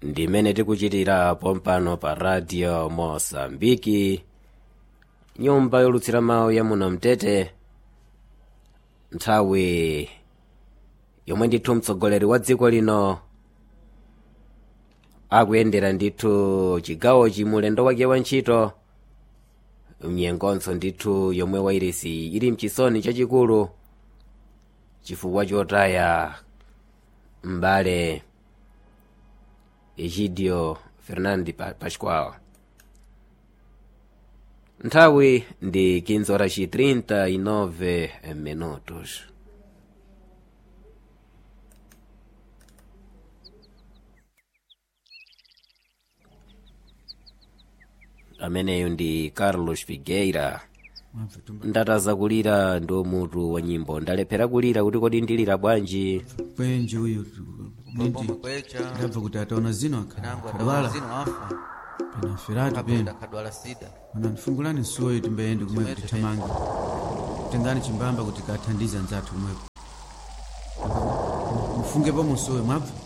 ndimene tikuchitira pompano pa radio mosambiki nyumba yolutsira mawu ya muno mtete nthawi yomwe ndithu mtsogoleri wa dziko lino akuyendera ndithu chigawochi mulendo wake wa ntchito mnyengonso ndithu yomwe wairesi ili mchisoni chachikulu chifukwa chotaya m'bale egidio fernandi Pa- pascual nthawi ndi 15 horas e 39 minutos ameneyo ndi carlos figueira ndataza kulira ndi mutu wa nyimbo ndalephera kulira kuti kodi ndilira bwanji kwenje uyu nindi kwecha ndabva kuti ataona zino nangu akadwala zino afa pena feratu kapenda pena kadwala sida mana ndifungulani nsuwoyo timbayende kumwepo tithamange tengani chimbamba kuti kathandize anzathu kumwepo mufungepo musuwoyo mwabva